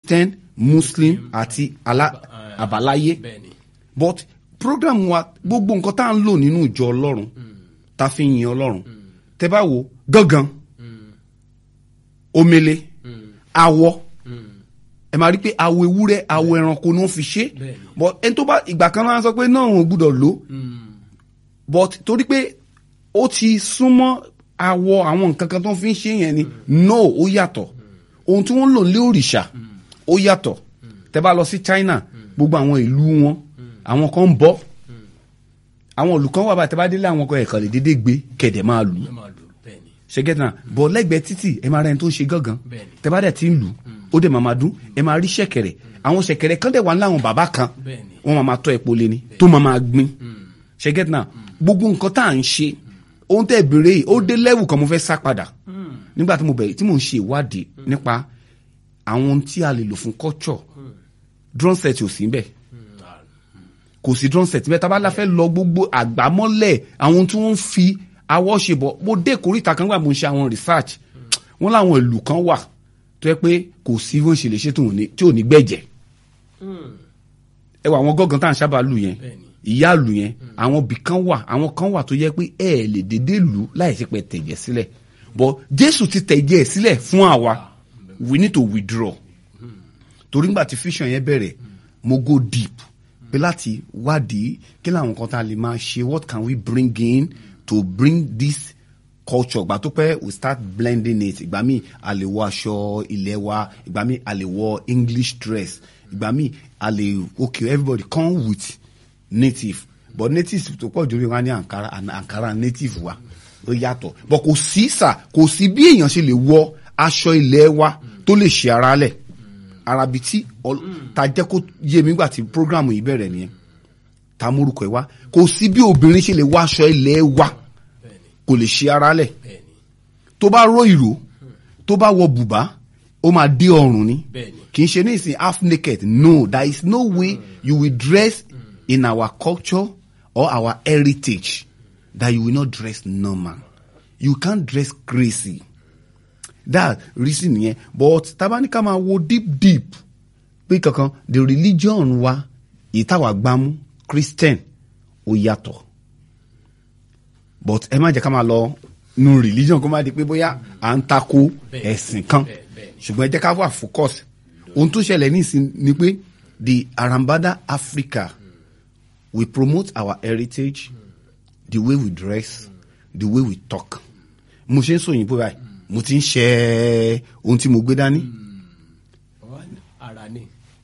christian muslim àti ala- àbáláyé bẹ́ẹ̀ ni but program wa gbogbo nǹkan tá à ń lò nínú ìjọ ọlọ́run tá a fi yin ọlọ́run tẹ bá wo gángan omele awọ ẹ máa rí pé awọ ewúrẹ́ awọ ẹranko ni wọ́n fi ṣe Bẹ́ẹ̀ni. but ẹni tó bá ìgbà kan náà sọ pé náà wọn ò gbúdọ̀ lò but torí pé ó ti súnmọ́ awọ àwọn nǹkan kan tó ń fi ń ṣe yẹn ni no ó yàtọ̀ ohun tí wọ́n ń lò lé òrìṣà ó yàtọ̀ tẹ bá lọ sí China gbogbo àwọn ìlú wọn àwọn kan ń bọ àwọn ìlú kan wà bá tẹ bá délé àwọn kan ẹ̀kan lè dédé gbé kẹ̀dẹ̀ máa lù ú ẹ máa lò bẹ́ẹ̀ ni ṣẹgẹtì náà bọ lẹ́gbẹ̀ẹ́ títì ẹ máa rẹ ẹni tó ń ṣe gángan Bẹ́ẹ̀ni. tẹ bá dẹ ti ń lù ó dẹ máa máa dún ẹ máa rí ṣẹ̀kẹ̀rẹ̀ àwọn ṣẹ̀kẹ̀rẹ̀ kan dẹ wà láwọn bàbá kan Bẹ́ẹ̀ni. wọn máa máa tọ́ epo lé ní tó máa máa gbin ṣẹgẹtì náà gbogbo nǹkan tá à ń ṣe ohun tẹ béèrè yìí ó dé lẹ́wù kan mo fẹ́ sá padà nígbà tí mo bẹ̀rẹ̀ tí mo ń ṣe ìwádìí nípa àwọn ohun tí a lè lò fún culture drum set ò sí bẹ́ẹ̀ kò sí drum set bẹ́ẹ̀ tá a bá la fẹ́ lọ gbogbo àgbámọ́lẹ̀ àwọn tí wọ́n ń fi awọ́ ṣe bọ̀ mo dé kórìíta kan gbà mo ń ṣe àwọn research wọ́n láwọn ìlú kan wà tó yẹ pé kò sí bó ṣe lè ṣe tó ní- tí ò ní gbẹ̀jẹ̀ ẹ wà àwọn gángan tá à ń sábà lù yẹn Bẹ́ẹ̀ni. ìyá lù yẹn àwọn bì kan wà àwọn kan wà tó yẹ pé ẹ ẹ̀ lè dédé lù láì ṣe pé tẹ̀jẹ̀ sílẹ̀ but Jésù ti tẹ̀jẹ̀ sílẹ̀ fún àwa we need to withdraw torí ngbà tí fission yẹn bẹ̀rẹ̀ mo go deep pé láti wádìí kí làwọn kan tá a lè máa ṣe what can we bring in to bring this culture ìgbà tó pẹ́ we start blending it ìgbà míì a lè wọ aṣọ ilé wa ìgbà míì a lè wọ English dress ìgbà míì a lè okay everybody come with native but native tó pọ̀ jù lórí wa ní Ankara and Ankara native wa ó yàtọ̀ but kò sí sà kò sí bí èèyàn ṣe lè wọ aṣọ ilé wa tó lè ṣe ara lẹ̀ arabi tí ọl- ta jẹ́ kó yé mi nígbà tí programu yìí bẹ̀rẹ̀ nìyẹn ta múrukọ ẹ̀ wá kò sí bí obìnrin ṣe lè wọ aṣọ ilé wa kò lè ṣe ara lẹ̀ bẹ́ẹ̀ ni tó bá ró ìró tó bá wọ bùbá ó máa dé ọrùn ni Bẹ́ẹ̀ni. kì í ṣe ní ìsìn half naked no there is no way you will dress in our culture or our heritage that you will not dress normal you can't dress crazy that reason yẹn but tabanika máa wo deep deep pé kankan the religion wa ìtawà gbámú christian ó yàtọ̀ but ẹ má jẹ́ ká máa lọ nu religion kó má di pé bóyá à ń tako Bẹ́ẹ̀, ẹ̀sìn kan bẹ́ẹ̀, bẹ́ẹ̀ ni. ṣùgbọ́n ẹ jẹ́ ká wà focus ohun tó ṣẹlẹ̀ nísìn ni pé the Arambada Africa we promote our heritage the way we dress the way we talk mo ṣe ń sọ òyìnbó báyìí mo ti ń ṣe ohun tí mo gbé dání. Wọ́n ní ara ni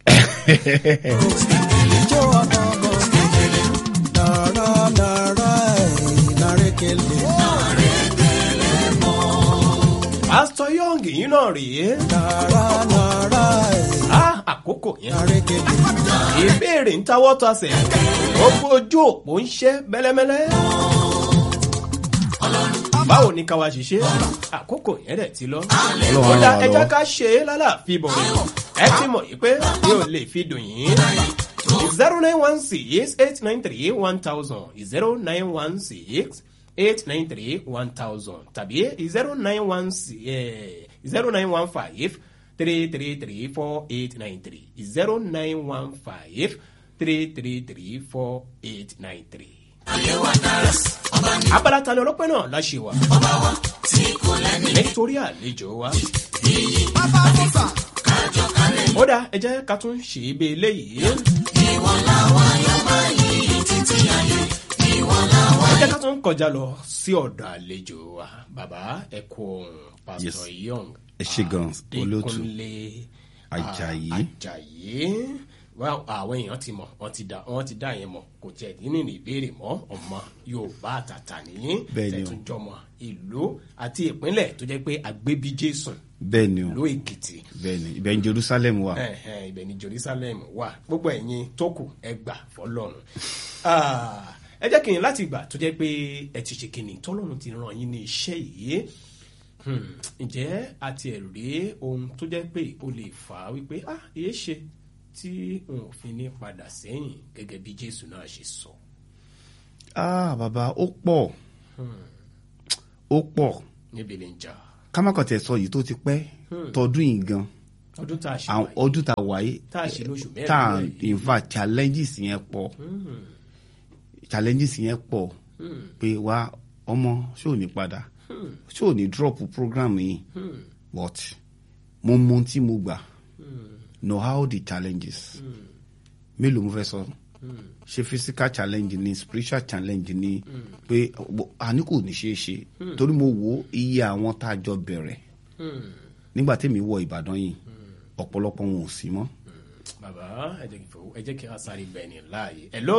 pásítọ̀ yọ̀ǹgì yín náà rèé á àkókò yẹn ìbéèrè ń tawọ́ tasẹ̀ gbogbo ojú òpó ń ṣẹ́ mẹ́lẹ́mẹ́lẹ́. báwo ni káwa ṣiṣẹ́ àkókò yẹn dẹ̀ ti lọ. Ọlọ́run ó á dá ràn wá ẹja lọ́wọ́. ká ṣe é lálàáfíà bọ̀ ẹ ti mọ̀ yìí pé mi ò lè fi dùn yín. zero nine one six eight nine three one thousand zero nine one six eight nine three one thousand tàbí zero nine one zero nine one five three three three four eight nine three zero nine one five three three three four eight nine three. abala ta ni ọlọ́pẹ́ náà la ṣe wà. nítorí àlejò wa. ó dá ẹ jẹ́ ká tún ṣe é bí eléyìí. ẹ jẹ́ ká tún kọjá lọ sí ọ̀dọ̀ àlejò wa bàbá ẹ kú ohun pásítọ̀ young ẹ ṣé gan, olóòtú. Adékúnlé Àjàyí. Àjàyí Well, àwọn èèyàn ti mọ̀ wọ́n ti dá wọ́n ti dá yẹn mọ̀ kò tiẹ̀ dín ní ìbéèrè mọ́ ọmọ Yorùbá àtàtà nìyí Bẹ́ẹ̀ ni o. tẹ̀túnjọmọ ìlú àti ìpínlẹ̀ tó jẹ́ pé àgbébí Jésù bẹ́ẹ̀ ni o ìlú Èkìtì bẹ́ẹ̀ ni ibẹ̀ ní Jerusalem wà. ẹ̀hẹ̀n, ibẹ̀ ní Jerusalem wà gbogbo ẹ̀yin tó kù ẹ gbà fọlọ́run Ah, ẹ jẹ́ kí n láti gbà tó jẹ́ pé ẹ ti ṣe kìnnì tọ́lọ́run ti ràn yín ní iṣẹ́ yìí Hmm, ǹjẹ́ a ti ẹ̀ rí ohun tó jẹ́ pé ó lè fà á wípé ah èé ṣe tí n ò fi ní padà sẹ́yìn gẹ́gẹ́ bí Jésù náà ṣe sọ. ah bàbá ó pọ̀ ó pọ̀ níbi lè ń jà ká má kàn tẹ̀ sọ yìí tó ti pẹ́ tọdún yìí gan ọdún tá a ṣe àwọn wáyé ọdún tá a wáyé tá a ṣe lóṣù mẹ́rin tá a náà yìí. in fact challenges yẹn pọ̀ challenges yẹn pọ̀ pé wá ọmọ ṣé ò ní padà ṣé ò ní drop program yìí but mo mọ ohun tí mo gbà know how the challenges mélòó mo fẹ́ sọ ṣe physical challenge ni spiritual challenge ni pé àní kò ní ṣeé ṣe torí mo wo iye àwọn tá a jọ bẹ̀rẹ̀ nígbà tèmi wọ Ìbàdàn yìí ọ̀pọ̀lọpọ̀ wọn ò sí mọ́ bàbá ẹ jẹ́ kí n fowó ẹ jẹ́ kí a sáré bẹ̀ ní láàyè ẹ ló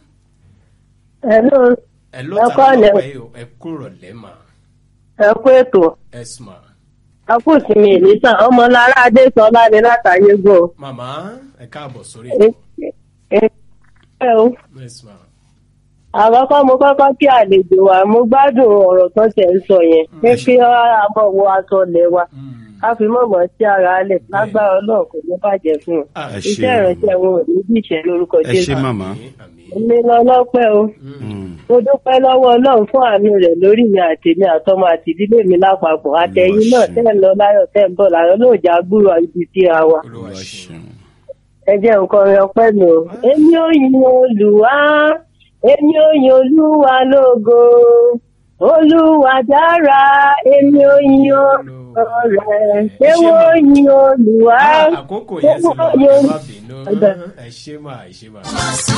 Hello, ẹ ló Ẹ ta kọ́ ló ilẹ̀. pẹ́ o ẹ kúrò lẹ́mà ẹ kú ètò. ẹ sùnmà A kú ìsinmi ìlísà. Ọmọlára Adésọlá ni látàyé gbọ́. màmá ẹ káàbọ̀ sórí Ẹ ẹ ẹ o. ẹ sùnmà Àkọ́kọ́ mo kọ́kọ́ kí àlejò wa. Mo gbádùn ọ̀rọ̀ tó tẹ̀ ń sọ yẹn. Pé kí a mọ̀ wo aṣọ lẹ̀ wa. Ká fi mọ̀mọ́ sí ara lẹ̀. Lágbára Ọlọ́run kò ní bàjẹ́ fún un. Ah, ẹ ṣé Iṣẹ́ ìránṣẹ́ wọn ò ní bí ìṣẹ́ lórúkọ ẹ ṣé Jésù. màmá àmín Èmi lọ lọ́pẹ́ o. Mm. Mo dúpẹ́ lọ́wọ́ Ọlọ́run fún àánú rẹ̀ lórí mi àtèmi àtọmọ àti ìdílé mi lápapọ̀. Àtẹ̀yìn náà Olúwa ṣeun. tẹ́ ń lọ láyọ̀ tẹ́ ń bọ̀ láyọ̀ lóòjà gbúrò ibi tí a wà. olúwa Olúwa ṣeun ṣeun. ẹ jẹ́ nǹkan rẹ ọpẹ́ mi o. èmi ò yin olùwà èmi ò yin olúwa lógo olúwa dára èmi ò yin ọ̀rẹ́ èwo yin olùwà. Ah, àkókò yẹn sì lọ èwo ẹ yin- má bínú Ọ̀dà. ẹ ṣé mà ẹ ṣé mà.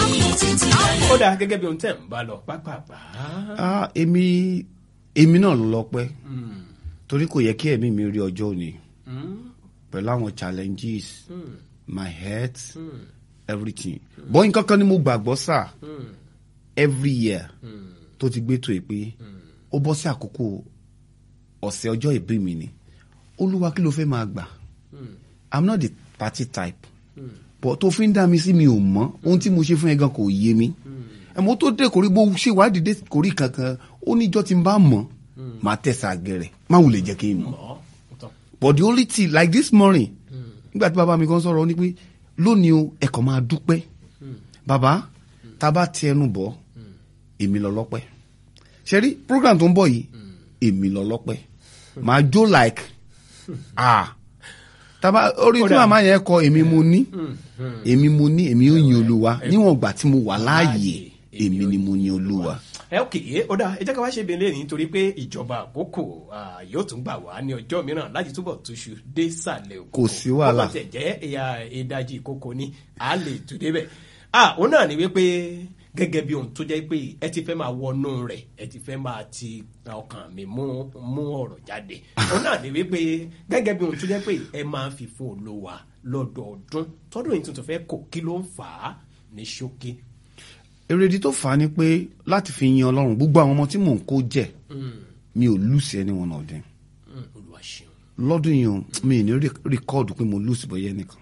ó dáa gẹ́gẹ́ bí ohun tẹ̀ ń bá lọ pápápá. Ah, èmi èmi náà ló lọ́pẹ́ torí kò yẹ kí ẹ̀mí mi rí ọjọ́ òní pẹ̀lú àwọn challenges my health everything bọ́ nǹkan kan ni mo gbàgbọ́ sà every year tó ti gbé tó yìí pé ó bọ́ sí àkókò ọ̀sẹ̀ ọjọ́ ìbí mi ni olúwa kí ló fẹ́ máa gbà i'm not the party type but tó fi ń dá mi sí mi ò mọ̀ ohun tí mo ṣe fún ẹ gan kò yé mi ẹ̀mọ́ tó dé kórí bó ṣe wádìí dé kórí kankan ó níjọ́ tí n bá mọ̀ máa tẹ̀sà gẹ̀rẹ̀ má wulẹ̀ jẹ́ kí n mọ̀ ọ̀ tán. but the only thing like this morning nígbà tí bàbá mi kan sọ̀rọ̀ ó ní pé lónìí o ẹ̀kọ́ máa dúpẹ́ bàbá tá a bá ti ẹnu bọ̀ èmi lọ lọ́pẹ́ ṣe rí program tó ń bọ̀ yìí èmi lọ lọ́pẹ́ màá jó like ah tàbá orí tí Kódà. màmá yẹn kọ èmi mo ní èmi mo ní èmi ò yin olúwa níwọ̀n ìgbà tí mo wà láàyè èmi ni mo yin olúwa. ẹ ok ó dáa ẹ jẹ́ ká wá ṣe bẹ́ẹ̀ lẹ́yìn nítorí pé ìjọba àkókò ah, yóò tún gbà wá ní ọjọ́ mìíràn láti túbọ̀ túṣu dé sàlẹ̀ òkú. Kò sí wàhálà. ó kàn tẹ̀ jẹ́ ẹ̀yà ìdajì ìkókó ni a lè tù débẹ̀. ah òun náà ni wípé gẹ́gẹ́ bí ohun tó jẹ́ pé ẹ ti fẹ́ máa wọnú rẹ̀ ẹ ti fẹ́ máa ti ọkàn mi mú mú ọ̀rọ̀ jáde. òun náà ni wípé gẹ́gẹ́ bí ohun tó jẹ́ pé ẹ máa ń fi fún olówà lọ́dọọdún tọ́dún yìí tuntun fẹ́ kò kí ló ń fà á ní ṣókí. èrèdí tó fà á ni pé láti fi yin ọlọ́run gbogbo àwọn ọmọ tí mò ń kó jẹ mi ò lùsì ẹni wọn náà dín Mm, olúwa ṣeun. lọ́dún yìí o, mi ì ní rìkọ́ọ̀dù pé mo lùsì bọ́yẹ́ nìkan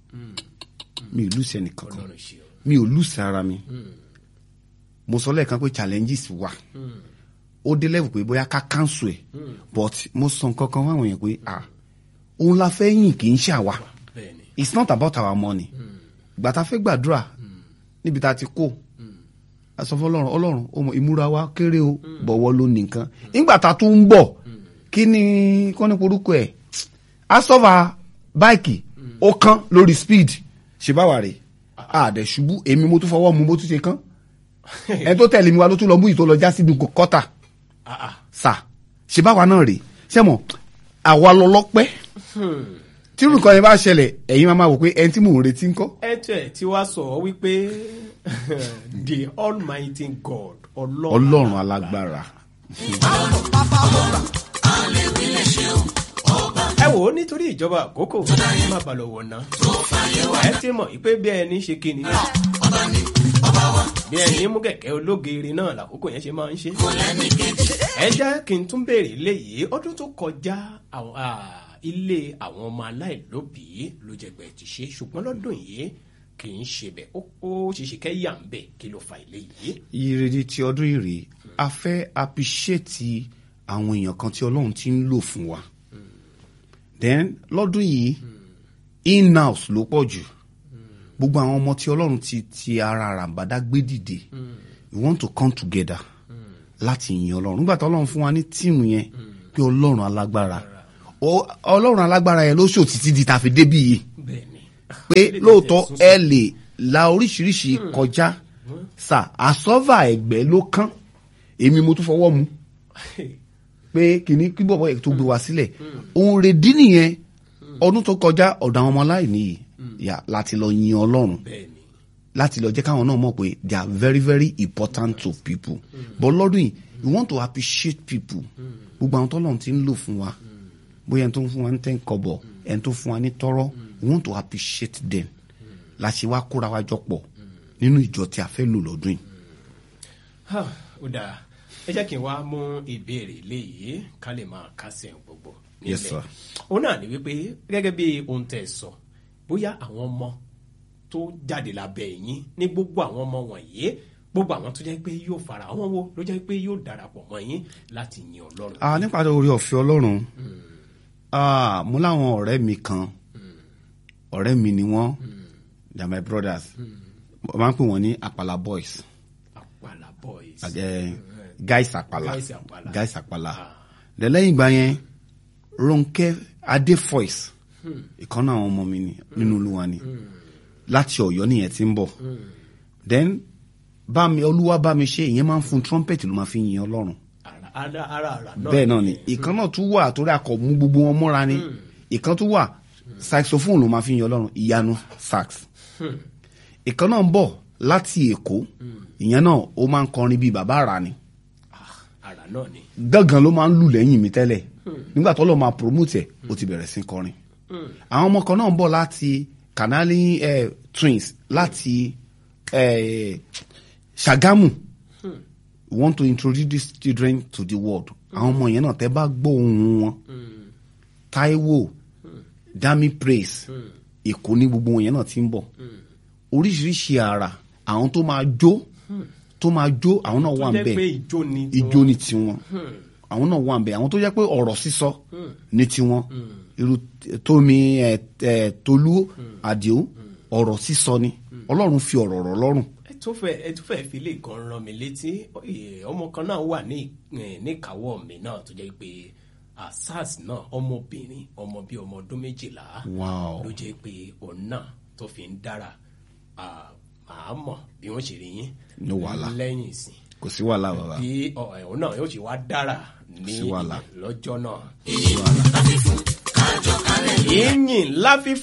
mi ò lùsì ẹnì kankan ọlọ́run ṣeun. mi ò lùsì ara mi mo sọ lẹ́ẹ̀kan pé challenges wà ó dé level pé bóyá ká cancel ẹ̀ but mo sọ nǹkan kan fáwọn èèyàn pé ah òun la fẹ́ yìn kì í ṣàwà bẹ́ẹ̀ni it's not about our money ìgbà tá a fẹ́ gbàdúrà níbi tá a ti kó a sọ fún ọlọ́run ọlọ́run ọmọ ìmúra wa kéré o bọ̀wọ́ ló ní nǹkan nígbà tá a tún ń bọ̀ kí ni kọ́ ní porúkọ ẹ̀ asọ́fà báìkì ó kán lórí speed ṣe báwa rè àdẹ̀ ṣubú èmi mo tún fọwọ́ mu mo tún ṣe kán ẹni tó tẹ̀lé mi wa ló tún lọ mú ìtò lọ já síbi kọ́tà ah ah sà ṣe báwa náà rè sẹ́mọ̀ àwa lọ lọ́pẹ́ tí nǹkan yẹn bá ṣẹlẹ̀ ẹ̀yin máa ma wò pé ẹni tí mò ń retí ń kọ́ ẹtẹ tí wàá sọ wípé the almighty god ọlọ́run ọlọ́run alágbára. ẹ wò ó nítorí ìjọba àkókò má bà lọ wọ̀nà ẹ ti mọ̀ pé bí ẹni ṣe kí ni bí ẹni mú kẹ̀kẹ́ ológeere náà làkókò yẹn ṣe máa ń ṣe ẹ jẹ́ kí n tún béèrè léyìí ọdún tó kọjá àwọn- ah, ilé àwọn ọmọ aláìlóbìí ló jẹgbẹ́ ti ṣe ṣùgbọ́n lọ́dún yìí kì í ṣe bẹ́ẹ̀ ó ó ṣeéṣe kẹ́ yà ń bẹ̀ kí ló fa ilé yìí. ìrèdí ti ọdún yìí rèé a fẹ́ appreciate àwọn èèyàn kan tí ọlọ́run ti ń lò fún wa then lọ́dún yìí in-house ló pọ̀ jù gbogbo àwọn ọmọ tí ọlọ́run ti ti ara àràǹbádá gbé dìde we want to come together láti yin ọlọ́run nígbà tí ọlọ́run fún wa ní tíìmù yẹn pé ọlọ́run alágbára Ó- ọlọ́run alágbára yẹn ló ṣòtítí di tàfi débì yìí bẹ́ẹ̀ ni. pé lóòótọ́ ẹ lè la oríṣiríṣi kọjá sà àsọ́fà ẹ̀gbẹ́ ló kán èmi mo tún fọwọ́ mu pé kìíní kí bọ̀bọ̀ yẹn tó gbé wá sílẹ̀ òun rèdí nìyẹn ọdún tó kọjá ọ̀dọ̀ àwọn ọmọ aláìní yìí yà láti lọ yin ọlọ́run bẹ́ẹ̀ ni. láti lọ jẹ́ káwọn náà mọ̀ pé they are very very important to people but lọ́dún yìí we want to appreciate people gbogbo àwọn tọ́lọ́run ti ń lò fún wa bóyá ẹni tó ń fún wa ní ten kọ́bọ̀ ẹni tó fún wa ní tọ́rọ́ we want to appreciate them la ṣe wá kóra wa jọ pọ̀ nínú ìjọ tí a fẹ́ lò lọ́dún yìí. Ha, ó dáa ẹ jẹ́ kí n wá mú ìbéèrè léyìí ká lè máa kásẹ̀ gbogbo nílẹ̀. Yes, sir. òun náà ni wípé gẹ́gẹ́ bí ohun tẹ̀ sọ bóyá àwọn ọmọ tó jáde lábẹ́ yín ní gbogbo àwọn ọmọ wọ̀nyí gbogbo àwọn tó jẹ́ pé yóò fara àwọn wo ló jẹ́ pé yóò darapọ̀ mọ́ yín láti yin ọlọ́run. Ah, nípa orí ọ̀fẹ́ ọlọ́run ah, mo láwọn ọ̀rẹ́ mi kan ọ̀rẹ́ mi ni wọ́n they are my brothers mo máa ń pè wọ́n ní àpàlà boys àpàlà boys. eh, guys àpàlà Guys Àpàlà. guys àpàlà Then lẹ́yìn ìgbà yẹn Ronke Adefoys ìkan náà àwọn ọmọ mi ni nínú olúwa ni láti Ọ̀yọ́ nìyẹn ti ń bọ̀ then bá mi olúwa bá mi ṣe ìyẹn máa ń fún trumpet ló máa fi yin Ọlọ́run ara ara ara ara náà. bẹ́ẹ̀ náà ni ìkan náà tún wà torí akọ̀ mú gbogbo wọn mọ́ra ni ìkan tún wà saxophone ló máa fi yan ọlọ́run ìyanu sax ìkan náà ń bọ̀ láti èkó ìyẹn náà ó máa ń kọrin bíi bàbá àrà ni ara náà ni. gángan ló máa ń lù lẹ́yìn mi tẹ́lẹ̀ nígbà tó lọ́ọ́ máa promote ẹ̀ ó ti bẹ̀rẹ̀ sí kọrin àwọn ọmọ kan náà ń bọ̀ láti canali eh, twins láti eh, Ṣàgámù we want to introduce these children to the world àwọn ọmọ yẹn náà tẹ́ bá gbọ́ ohùn wọn Táíwò Dami Praise Èkó ní gbogbo wọn yẹn náà ti ń bọ̀ oríṣiríṣi àrà àwọn tó máa jó tó máa jó àwọn náà wà tó ń jẹ́ bẹ̀ pé ìjó ni. ijó ni tiwọn àwọn náà wà ń bẹ àwọn tó jẹ́ pé ọ̀rọ̀ sísọ ní tiwọn irú tómi ẹ ẹ tolú àdìo ọ̀rọ̀ sísọ ni Ọlọ́run fi ọ̀rọ̀ rọ̀ lọ́rùn ẹ tó fẹ́ ẹ tó fẹ́ fi lè kan rán mi létí eh, ọmọ kan náà wà ní eh, níkàáwọ́ mi náà tó jẹ́ pé asas náà ọmọbìnrin ọmọ bíi ọmọ ọdún méjìlá Wow. ló jẹ́ pé òun náà tó fi ń dára ah, màá mọ̀ bí wọ́n ṣe rí yín No wàhálà. lẹ́yìn ìsìn kò sí wàhálà bàbá bí ọ, eh, òun náà yóò ṣe wá dára ní Sí wàhálà. lọ́jọ́ náà. ìyìn láfi